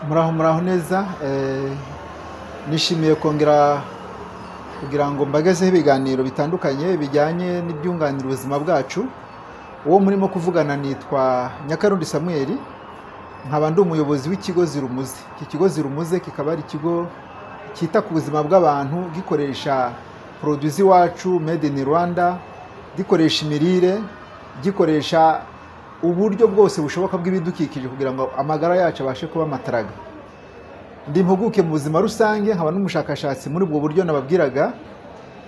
muraho muraho neza nishimiye kongera kugira ngo mbagezeho ibiganiro bitandukanye bijyanye n'ibyunganira ubuzima bwacu uwo murimo kuvugana nitwa nyakarundi samuel nkaba ndi umuyobozi w'ikigo zirumuze iki kigo zirumuze kikaba ari ikigo cyita ku buzima bw'abantu gikoresha poroduwi z'iwacu made in rwanda gikoresha imirire gikoresha uburyo bwose bushoboka bw'ibidukikije kugira ngo amagara yacu abashe kuba amataraga ndi impuguke mu buzima rusange nkaba n'umushakashatsi muri ubwo buryo nababwiraga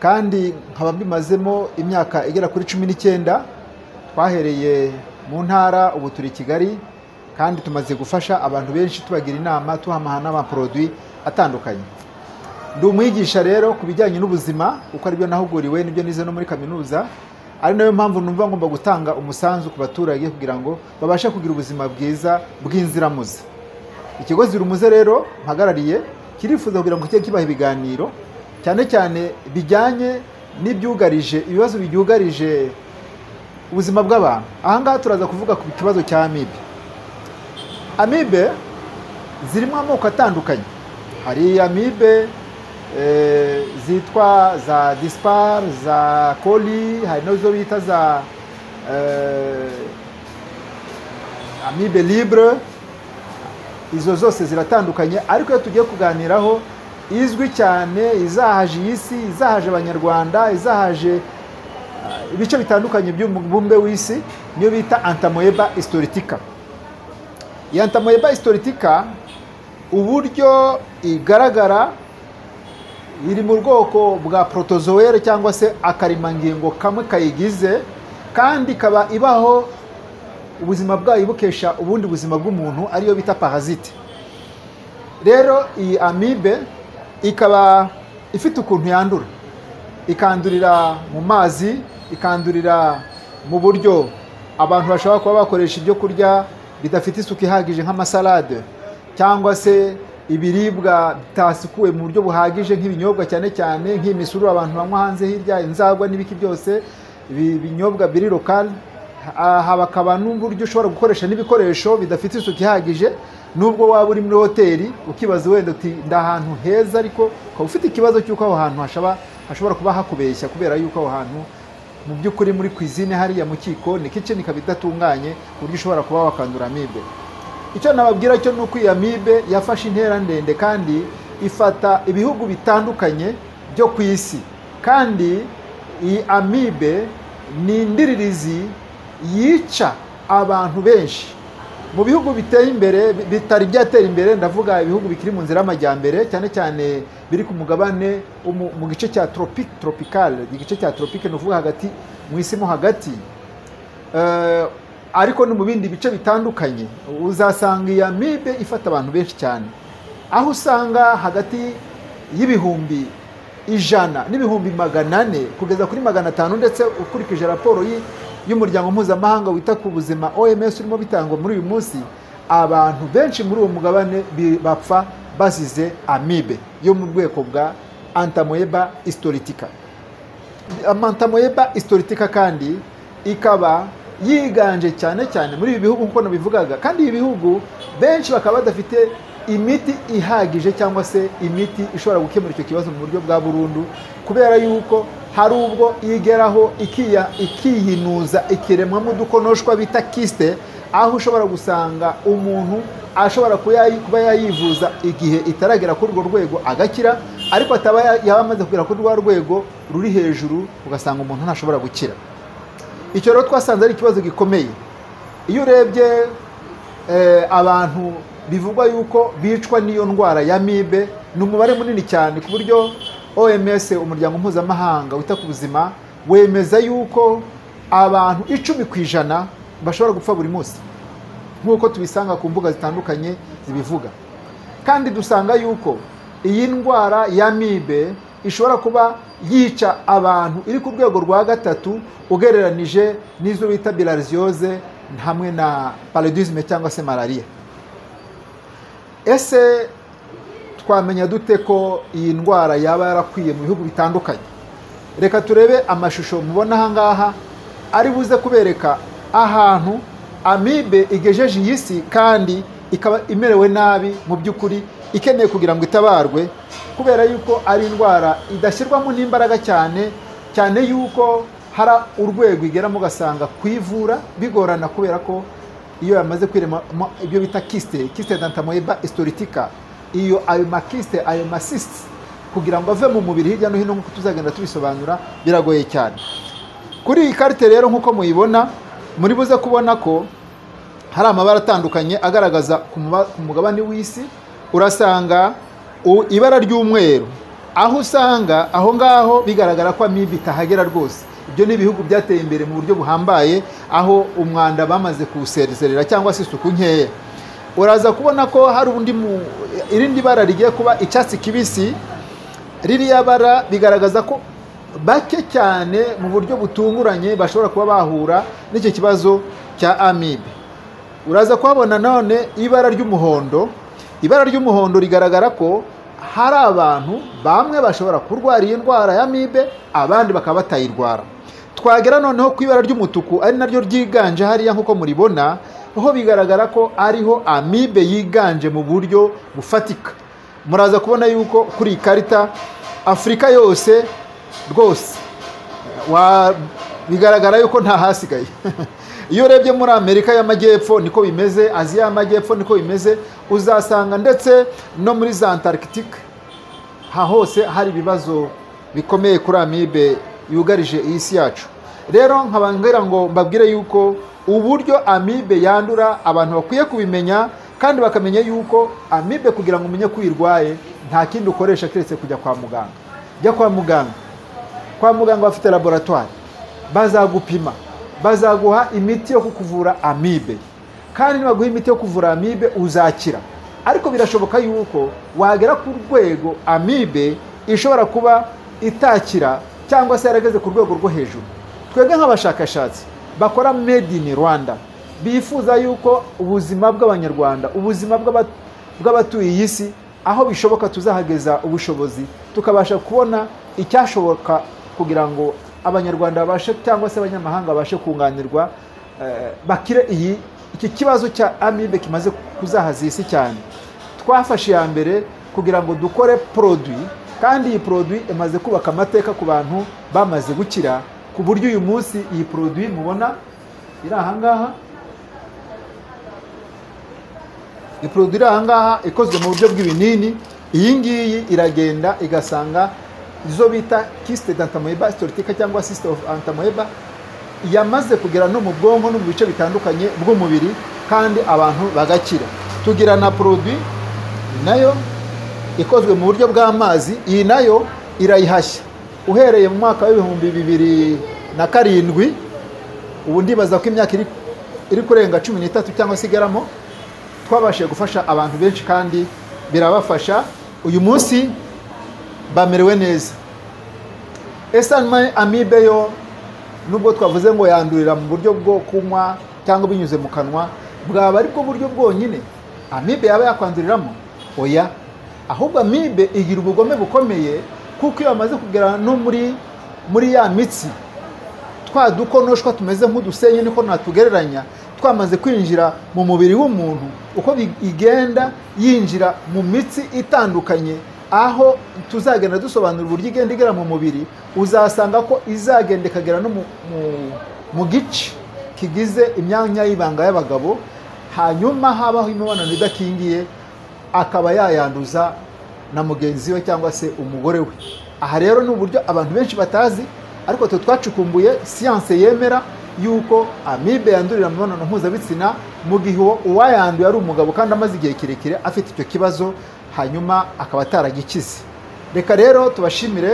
kandi nkaba mbimazemo imyaka igera kuri cumi n'icyenda twahereye mu ntara ubu turi i kigali kandi tumaze gufasha abantu benshi tubagira inama tuhamaha n'amaporoduwi atandukanye ndi umwigisha rero ku bijyanye n'ubuzima kuko aribyo nahuguriwe n'ibyo nize no muri kaminuza ari nayo mpamvu numva ngomba gutanga umusanzu ku baturage kugira ngo babashe kugira ubuzima bwiza bw'inziramuzi ikigo zirumuze rero mpagarariye kirifuza kugira ngo kijye kibaha ibiganiro cyane cyane bijyanye n'ibyugarije ibibazo byugarije ubuzima bw'abantu ahangaha turaza kuvuga ku kibazo cya amibe amibe zirimo amoko atandukanye hari amibe zitwa za disipari za kori hari nazo bita za amibe libure izo zose ziratandukanye ariko iyo tugiye kuganiraho izwi cyane izahaje iyi si izahaje abanyarwanda izahaje ibice bitandukanye by'umubumbe w'isi niyo bita antamoeba historitika iyi antamoeba historitika uburyo igaragara iri mu bwoko bwa porotozowere cyangwa se akarimangingo kamwe kayigize kandi ikaba ibaho ubuzima bwayo bukesha ubundi buzima bw'umuntu ariyo bita parazite rero iyi amibe ikaba ifite ukuntu yandura ikandurira mu mazi ikandurira mu buryo abantu bashobora kuba bakoresha ibyo kurya bidafite isuku ihagije nk'amasalade cyangwa se ibiribwa bitasukuwe mu buryo buhagije nk'ibinyobwa cyane cyane nk'imisuru abantu banywa hanze hirya inzagwa n'ibiki byose ibinyobwa biri lokale hakaba n'uburyo ushobora gukoresha n'ibikoresho bidafite isuku ihagije nubwo waba uri muri hoteli ukibaza wenda uti ndi ahantu heza ariko ukaba ufite ikibazo cy'uko aho hantu hashobora kuba hakubeshya kubera yuko aho hantu mu by'ukuri muri kwizine hariya mu kikoni kitchen ikaba idatunganye ku buryo ushobora kuba wakandura amibe icyo nababwira cyo ni uko iyi amibe yafashe intera ndende kandi ifata ibihugu bitandukanye byo ku isi kandi iyi amibe ni indiririzi yica abantu benshi mu bihugu biteye imbere bitari byatera imbere ndavuga ibihugu bikiri mu nzira y'amajyambere cyane cyane biri ku mugabane mu gice cya tropike tropicale igice cya tropike ni ukuvuga hagati mu isi mo hagati ariko no mu bindi bice bitandukanye uzasanga iyi amibe ifata abantu benshi cyane aho usanga hagati y'ibihumbi ijana n'ibihumbi magana ane kugeza kuri magana atanu ndetse ukurikije raporo y'umuryango mpuzamahanga wita ku buzima oms urimo bitangwa muri uyu munsi abantu benshi muri uwo mugabane bapfa bazize amibe yo mu bwoko bwa antamoeba historitika antamoeba historitika kandi ikaba yiganje cyane cyane muri ibi bihugu nk'uko nabivugaga kandi ibi bihugu benshi bakaba badafite imiti ihagije cyangwa se imiti ishobora gukemura icyo kibazo mu buryo bwa burundu kubera yuko hari ubwo igeraho ikihinuza ikiremwamo udukonoshwa bita kisite aho ushobora gusanga umuntu ashobora kuba yayivuza igihe itaragera kuri urwo rwego agakira ariko ataba yaba amaze kugera kuri rwa rwego ruri hejuru ugasanga umuntu ntashobora gukira icyo rero twasanze ari ikibazo gikomeye iyo urebye abantu bivugwa yuko bicwa n'iyo ndwara ya mibe ni umubare munini cyane ku buryo oms umuryango mpuzamahanga wita ku buzima wemeza yuko abantu icumi ku ijana bashobora gupfa buri munsi nk'uko tubisanga ku mbuga zitandukanye zibivuga kandi dusanga yuko iyi ndwara ya mibe ishobora kuba yica abantu iri ku rwego rwa gatatu ugereranije n'izo bita bilariziyoze hamwe na paradizime cyangwa se malariya ese twamenya dute ko iyi ndwara yaba yarakwiye mu bihugu bitandukanye reka turebe amashusho mubona ahangaha ari buze kubereka ahantu amibe igejeje iyi si kandi ikaba imerewe nabi mu by'ukuri ikeneye kugira ngo itabarwe kubera yuko ari indwara idashyirwamo n'imbaraga cyane cyane yuko hari urwego igeramo ugasanga kuyivura bigorana kubera ko iyo yamaze kwiremamo ibyo bita kisite kisite dantamoeba istoritika iyo ayo makisite ayo masisite kugira ngo ave mu mubiri hirya no hino nk'uko tuzagenda tubisobanura biragoye cyane kuri iyi karite rero nk'uko muyibona muri buze kubona ko hari amabara atandukanye agaragaza ku mugabane w'isi urasanga ibara ry'umweru aho usanga aho ngaho bigaragara ko amibe itahagera rwose ibyo ni ibihugu byateye imbere mu buryo buhambaye aho umwanda bamaze kuwuserezerera cyangwa se isuku nkeya uraza kubona ko hari undi irindi bara rigiye kuba icyatsi kibisi ririya bara bigaragaza ko bake cyane mu buryo butunguranye bashobora kuba bahura n'icyo kibazo cya amibe uraza kuhabona none ibara ry'umuhondo ibara ry'umuhondo rigaragara ko hari abantu bamwe bashobora kurwara iyi ndwara ya amibe abandi bakaba batayirwara twagera noneho ku ibara ry'umutuku ari naryo ryiganje hariya nk'uko muribona aho bigaragara ko ariho amibe yiganje mu buryo bufatika muraza kubona yuko kuri iyi karita afurika yose rwose bigaragara yuko nta hasigaye iyo urebye muri amerika y'amajyepfo niko bimeze aziya y'amajyepfo niko bimeze uzasanga ndetse no muri za antarctica hose hari ibibazo bikomeye kuri amibe yugarije iyi si yacu rero nkababwira ngo mbabwire yuko uburyo amibe yandura abantu bakwiye kubimenya kandi bakamenya yuko amibe kugira ngo umenye ko uyirwaye nta kindi ukoresha keretse kujya kwa muganga jya kwa muganga kwa muganga bafite laboratwari bazagupima bazaguha imiti yo kukuvura amibe kandi nibaguha imiti yo kuvura amibe uzakira ariko birashoboka yuko wagera ku rwego amibe ishobora kuba itakira cyangwa se yarageze ku rwego rwo hejuru twebwe nk'abashakashatsi bakora made in rwanda bifuza yuko ubuzima bw'abanyarwanda ubuzima bw'abatuye iyi si aho bishoboka tuzahageza ubushobozi tukabasha kubona icyashoboka kugira ngo abanyarwanda babashe cyangwa se abanyamahanga babashe kunganirwa bakire iyi iki kibazo cya amibe kimaze kuzahaza isi cyane twafashe iya mbere kugira ngo dukore poroduwi kandi iyi poroduwi imaze kubaka amateka ku bantu bamaze gukira ku buryo uyu munsi iyi poroduwi mubona iri ahangaha iyi poroduwi iri ahangaha ikozwe mu buryo bw'ibinini iyi ngiyi iragenda igasanga izo bita kisite dantamoeba sitoritike cyangwa sisite ofu antamoeba yamaze kugera no mu bwonko no mu bice bitandukanye bw'umubiri kandi abantu bagakira tugira na poroduwi nayo ikozwe mu buryo bw'amazi iyi nayo irayihashya uhereye mu mwaka w'ibihumbi bibiri na karindwi ubu ndibaza ko imyaka iri kurenga cumi n'itatu cyangwa se igeramo twabashije gufasha abantu benshi kandi birabafasha uyu munsi bamerewe neza ese amibe yo nubwo twavuze ngo yandurira mu buryo bwo kunywa cyangwa binyuze mu kanwa bwaba ari bwo buryo bwonyine amibe yaba yakwanduriramo oya ahubwo amibe igira ubugome bukomeye kuko iyo bamaze kugera no muri muri ya mitsi twa dukonoshwa tumeze nk'udusenyi niko natugereranya twamaze kwinjira mu mubiri w'umuntu uko igenda yinjira mu mitsi itandukanye aho tuzagenda dusobanura uburyo igenda igera mu mubiri uzasanga ko izagenda ikagera no mu gice kigize imyanya y'ibanga y'abagabo hanyuma habaho imibonano idakingiye akaba yayanduza na mugenzi we cyangwa se umugore we aha rero ni uburyo abantu benshi batazi ariko twe twacukumbuye siyanse yemera yuko amibe yandurira mu mibonano mpuzabitsina mu gihe uwayanduye ari umugabo kandi amaze igihe kirekire afite icyo kibazo hanyuma akaba ataragikize reka rero tubashimire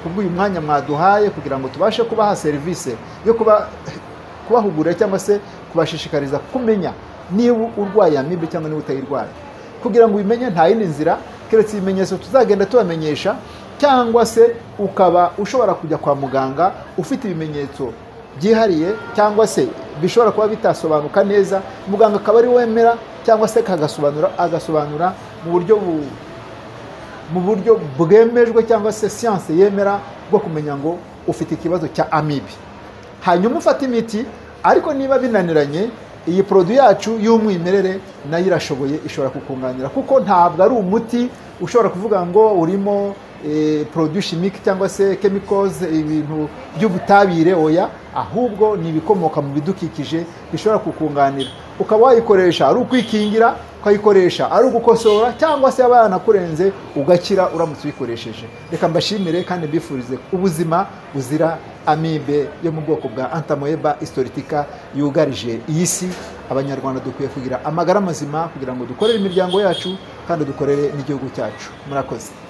kubw'uyu mwanya mwaduhaye kugira ngo tubashe kubaha serivisi yo kubahugura cyangwa se kubashishikariza kumenya niba urwaye amibe cyangwa niba utayirwaye kugira ngo ubimenye nta yindi nzira keretse ibimenyetso tuzagenda tubamenyesha cyangwa se ukaba ushobora kujya kwa muganga ufite ibimenyetso byihariye cyangwa se bishobora kuba bitasobanuka neza muganga akaba ari wemera cyangwa se kagasobanura agasobanura mu buryo mu buryo bwemejwe cyangwa se siyanse yemera bwo kumenya ngo ufite ikibazo cya amibe hanyuma ufata imiti ariko niba binaniranye iyi poroduwi yacu y'umwimerere nayo irashoboye ishobora kukunganira kuko ntabwo ari umuti ushobora kuvuga ngo urimo poroduwi shimike cyangwa se kemikozi ibintu by'ubutabire oya ahubwo ni ibikomoka mu bidukikije bishobora kukunganira ukaba wayikoresha ari ukwikingira ukayikoresha ari ugukosora cyangwa se yaba yanakurenze ugakira uramutse uyikoresheje reka mbashimire kandi mbifurize ubuzima buzira amibe yo mu bwoko bwa antamoeba istoritika yugarije iyi si abanyarwanda dukwiye kugira amagara mazima kugira ngo dukorere imiryango yacu kandi dukorere n'igihugu cyacu murakoze